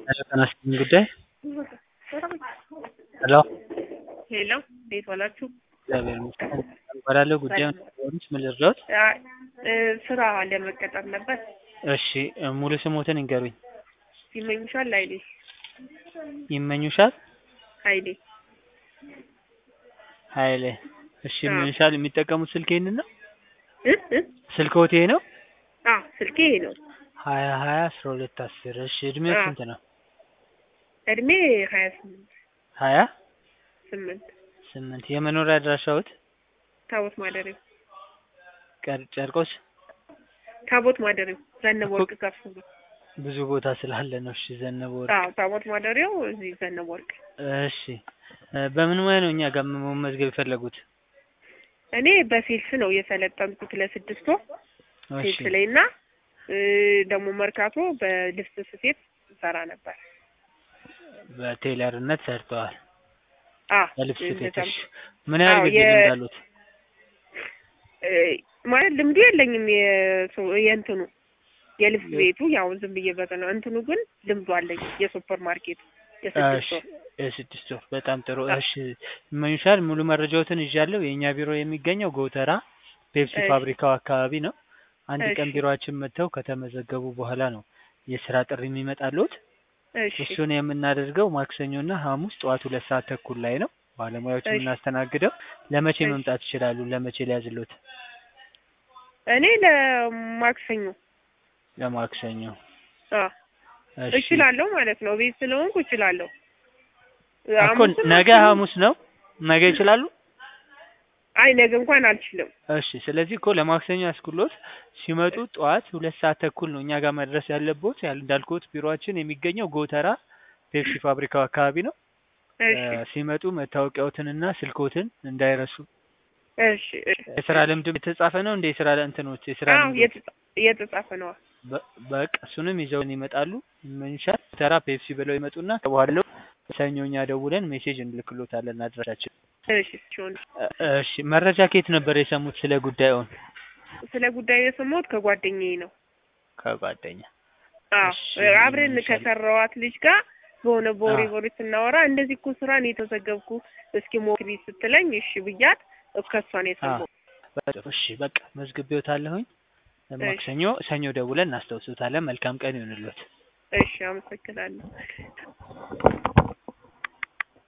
ተነስተን ጉዳይ ሄሎ ሄሎ እንዴት ዋላችሁ? እግዚአብሔር ይመስገን እባላለሁ። ጉዳዩን ፖሊስ ምን ልርዳዎት? አይ፣ እ ስራ ለመቀጠር ነበር። እሺ ሙሉ ስሞትን ይንገሩኝ። ይመኙሻል ኃይሌ ይመኙሻል ኃይሌ ኃይሌ። እሺ አዎ። ይመኙሻል። የሚጠቀሙት ስልክ ይሄንን ነው? እ እ ስልክዎት ይሄ ነው? አ ስልኬ ይሄ ነው። ሀያ ሀያ አስራ ሁለት አስር እሺ እድሜው አዎ። ስንት ነው? እድሜ ሀያ ስምንት ሀያ ስምንት ስምንት የመኖሪያ አድራሻዎት ታቦት ማደሪያው ቀር ጨርቆስ ታቦት ማደሪያው ዘነበ ወርቅ ከፍ ብሎ ብዙ ቦታ ስላለ ነው። እሺ ዘነበ ወርቅ አዎ ታቦት ማደሪያው እዚህ ዘነበ ወርቅ እሺ እ በምን ሙያ ነው እኛ ጋር መመዝገብ የፈለጉት? እኔ በሴልስ ነው የሰለጠንኩት ለስድስት ወር እሺ ሴልስ ላይ እና እ ደግሞ መርካቶ በልብስ ስፌት ሰራ ነበር። በቴለርነት ሰርተዋል። አ በልብስ ስፌት እንደዛም እሺ ምን ያህል አዎ፣ ጊዜ የ- ልምድ አሉት? እ ማለት ልምዱ የለኝም የሱ- የእንትኑ የልብስ የ- ቤቱ ያው ዝም ብዬ በተነ እንትኑ ግን ልምዱ አለኝ የሱፐር ማርኬቱ የስድስት እሺ ወር የስድስት ወር በጣም ጥሩ። አ- እሺ ይመኙሻል። ሙሉ መረጃዎትን ይዣለሁ። የእኛ ቢሮ የሚገኘው ጎተራ ፔፕሲ እሺ። ፋብሪካው አካባቢ ነው። አንድ ቀን እሺ። ቢሮአችን መጥተው ከተመዘገቡ በኋላ ነው የስራ ጥሪ የሚመጣሉት። እሺ እሱን የምናደርገው ማክሰኞና ሐሙስ ጠዋት ሁለት ሰዓት ተኩል ላይ ነው። ባለሙያዎች እሺ። የምናስተናግደው ለመቼ እሺ። መምጣት ይችላሉ? ለመቼ ሊያዝሉት? እኔ ለማክሰኞ ለማክሰኞ። አ እሺ እችላለሁ ማለት ነው። ቤት ስለሆንኩ እችላለሁ። እኮ ሐሙስም ነገ ማክሰኞ- ሐሙስ ነው። ነገ ይችላሉ? አይ ነገ እንኳን አልችልም። እሺ ስለዚህ እኮ ለማክሰኞ ያስኩሎት ሲመጡ ጠዋት ሁለት ሰዓት ተኩል ነው እኛ ጋር መድረስ ያለቦት። ያል እንዳልኩት ቢሮአችን የሚገኘው ጎተራ ፔፕሲ ፋብሪካው አካባቢ ነው። እሺ እ ሲመጡ መታወቂያዎትንና ስልኮትን እንዳይረሱ። እሺ እሺ። የስራ ልምድ የተጻፈ ነው እንደ የስራ እንትኖች የስራ አዎ ልምድ የተጻ- የተጻፈ ነው። በ- በቃ እሱንም ይዘውን ይመጣሉ። ይመኝሻል ተራ ፔፕሲ ብለው ይመጡና ከበኋላ ሰኞ እኛ ደውለን ሜሴጅ እንልክሎታለን አድራሻችን። እሺ ሲሆን እ- እሺ መረጃ ከየት ነበር የሰሙት ስለ ጉዳዩን? ስለ ጉዳዩ የሰማሁት ከጓደኛዬ ነው። ከጓደኛ አዎ እሺ፣ አብረን ይሻላል። ከሰራዋት ልጅ ጋር በሆነ በወሬ አዎ። ወሬ ስናወራ እንደዚህ እኮ ስራ ነው የተዘገብኩ እስኪ ሞክሪ ስትለኝ እሺ ብያት ከሷ ነው የሰማሁት። በጥሩ እሺ በቃ መዝግቤዎታለሁኝ። ማክሰኞ ሰኞ ደውለን እናስታውሱታለን። መልካም ቀን ይሁንልዎት። እሺ አመሰግናለሁ።